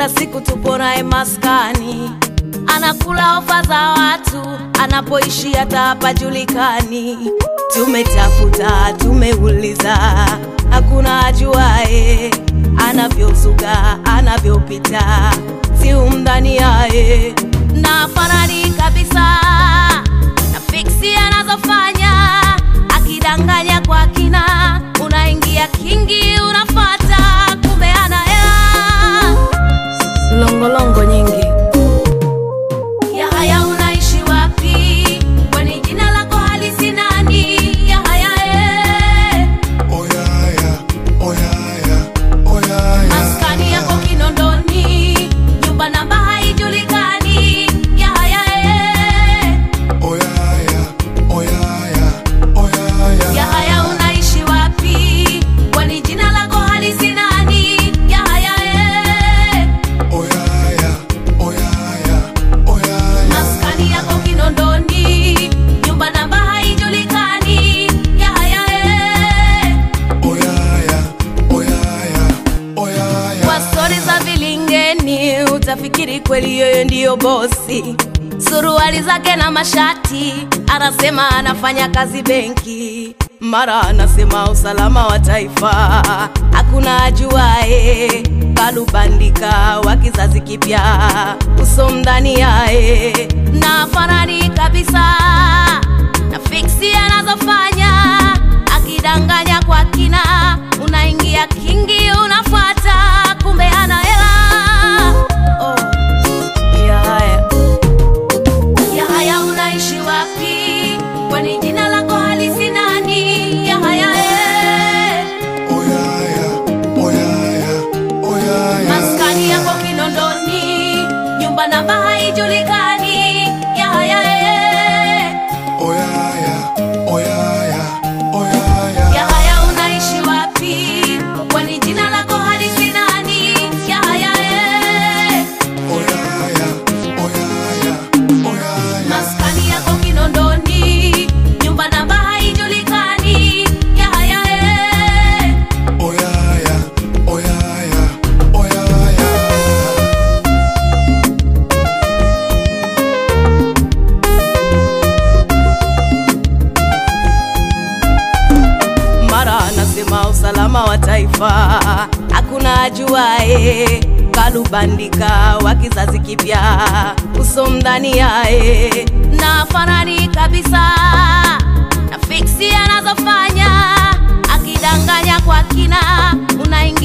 kila siku tupo naye maskani, anakula ofa za watu, anapoishi hata hapajulikani. Tumetafuta, tumeuliza, hakuna ajuae anavyozuga, anavyopita, si umdhani yaye na fanani kabisa na fiksi anazofanya, akidanganya kwa kina, unaingia kingi, unafata, kumbe ana hela longolongo nyingi. Yahaya, unaishi wapi? Kwani jina lako halisi nani? Yahaya, eh. Oyaya, oyaya, oyaya. maskani yako Kinondoni, nyumba namba haijulikani. Yahaya, eh. Oyaya, oyaya, oyaya. Yahaya, unaishi wapi? Kwani jina lako halisi nani? Yahaya, eh. Oyaya, oyaya, oyaya. maskani yako Kinondoni, nyumba namba haijulikani. Yahaya, eh. Oyaya, oyaya, oyaya. Kwa stori za vilingeni utafikiri kweli yeye ndiyo bosi. Suruali zake na mashati, anasema anafanya kazi benki, mara anasema usalama wa taifa, hakuna ajuae. Kalubandika wa kizazi kipya, uso mdani yae na fanani kabisa na fiksi anazofanya akidanganya kwa kina, unaingia kingi, unafuata, kumbe ana hela. Oh, Yahaya, Yahaya, unaishi wapi? Kwani jina lako halisi nani? Yahaya, eh. Oyaya, oyaya, oyaya. maskani yako Kinondoni, nyumba namba haijulikani. Yahaya, eh. Oyaya, oyaya, oyaya. Yahaya, unaishi wapi? Kwani jina lako halisi nani? Yahaya, eh. Oyaya, oyaya, oyaya. maskani yako Kinondoni, nyumba namba haijulikani. Yahaya, eh. Oyaya, oyaya, oyaya. mara anasema usalama wa taifa, hakuna ajuae. Kalubandika wa kizazi kipya, uso mdhani yae na fanani kabisa na fiksi anazofanya, akidanganya kwa kina, unaingia